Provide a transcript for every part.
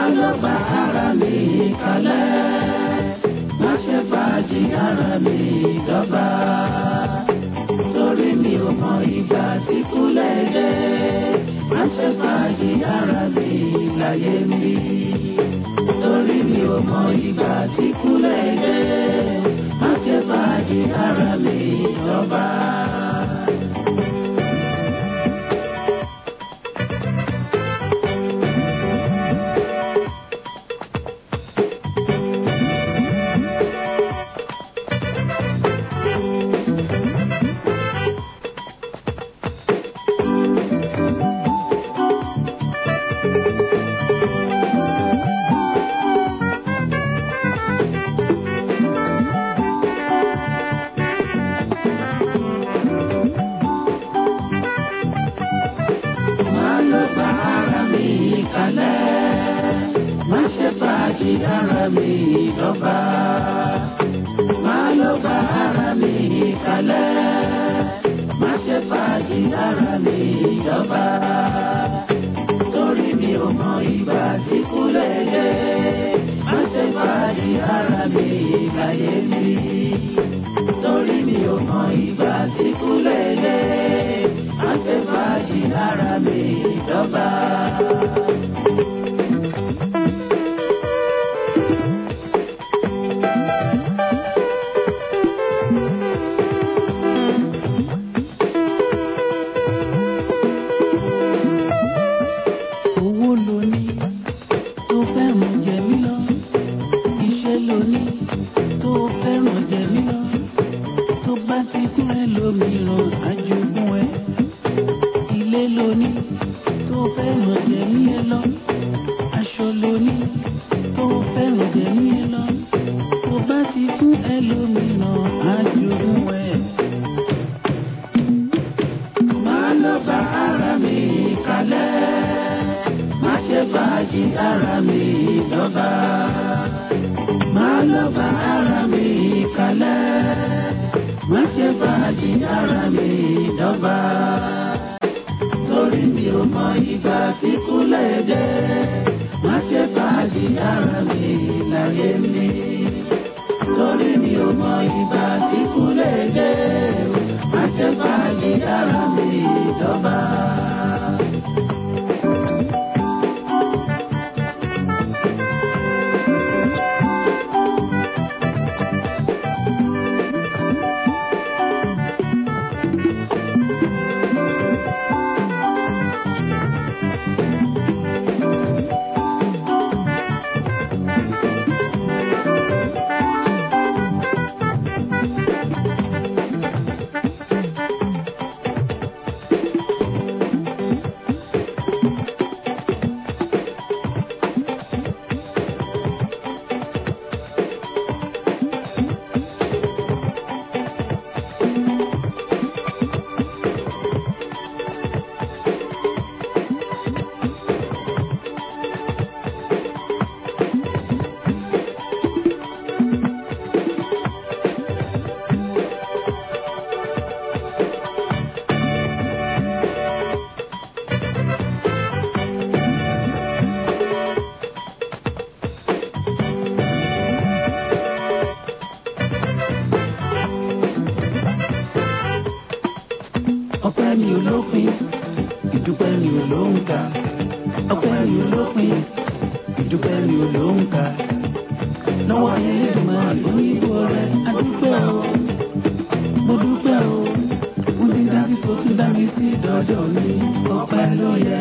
lọ bá ara mi kalẹ̀ má ṣe fàájì ara mi dọ́gba torí mi ò mọ ìgbà tí kúlẹ̀ dé má ṣe fàájì ara mi láyé mi torí mi ò mọ ìgbà tí kúlẹ̀ dé má ṣe fàájì ara mi dọ́gba. má lọ bá ara mi kalẹ̀ má ṣe fàájì ara mi dọ́gba má lọ bá ara mi kalẹ̀ má ṣe fàájì ara mi dọ́gba torí mi ò mọ ìgbà tí kúlẹ̀ dé má ṣe fàájì ara mi láyé mi torí mi ò mọ ìgbà tí kúlẹ̀ dé má ṣe fàájì ara mi dọ́gba. owó ló ní tó fẹ́ràn jẹ mí lọ iṣẹ́ ló ní tó fẹ́ràn jẹ mí lọ tó bá ti kúrẹ́ lómìíràn àjogún ẹ ilé ló ní tó fẹ́ràn jẹ mí ẹ lọ aṣọ ló ní tó fẹ́ràn jẹ mí ẹ lọ tó bá ti fún ẹ lómìíràn àjogún ẹ. máa lọ bá ara mi kalẹ̀ má ṣe fàájì ara mi dọ́gba. Máa lọ bá ara mi kalẹ̀, má ṣe fàájì ara mi dọ́gba. Torí mi ò mọ ìgbà tí kúlẹ̀ dé, má ṣe fàájì ara mi láyé mi. Torí mi ò mọ ìgbà tí kúlẹ̀ dé, má ṣe fàájì ara mi dọ́gba. ọpẹ́ mi ò lópin ìdúpẹ́ mi ò lóǹkà ọpẹ́ mi ò lópin ìdúpẹ́ mi ò lóǹkà lọ́wọ́ ayé lẹ́dùnmọ́ àlórí ìbò rẹ̀ adúpẹ́ o mo dúpẹ́ o mo ti dá sí tó tún dá mi sí dọ́dọ̀ mi ọpẹ́ ló yẹ.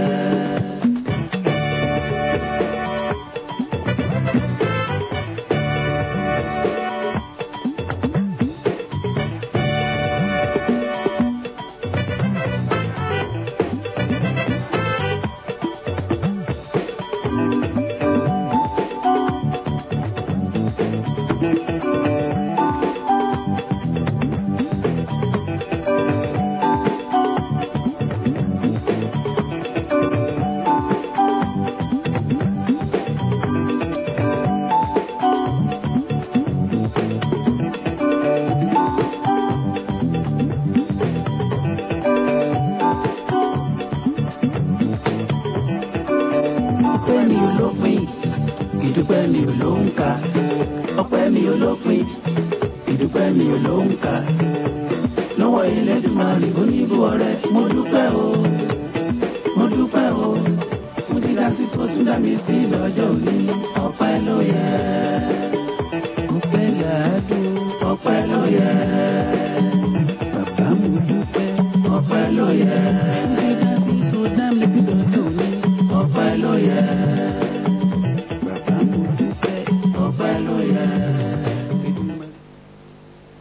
ìdúpẹ́ mi ò ló ń ka ọpẹ́ mi ò lópin ìdúpẹ́ mi ò ló ń ka lọ́wọ́ Elédùmarè oníbú ọrẹ mo dúpẹ́ o mo dúpẹ́ o fún dídá sí tó tún dá mi sí lọ́jọ́ òní ọpẹ́ ló yẹ ọpẹ́ làádùn ọpẹ́ ló yẹ bàbá mo dúpẹ́ ọpẹ́ ló yẹ.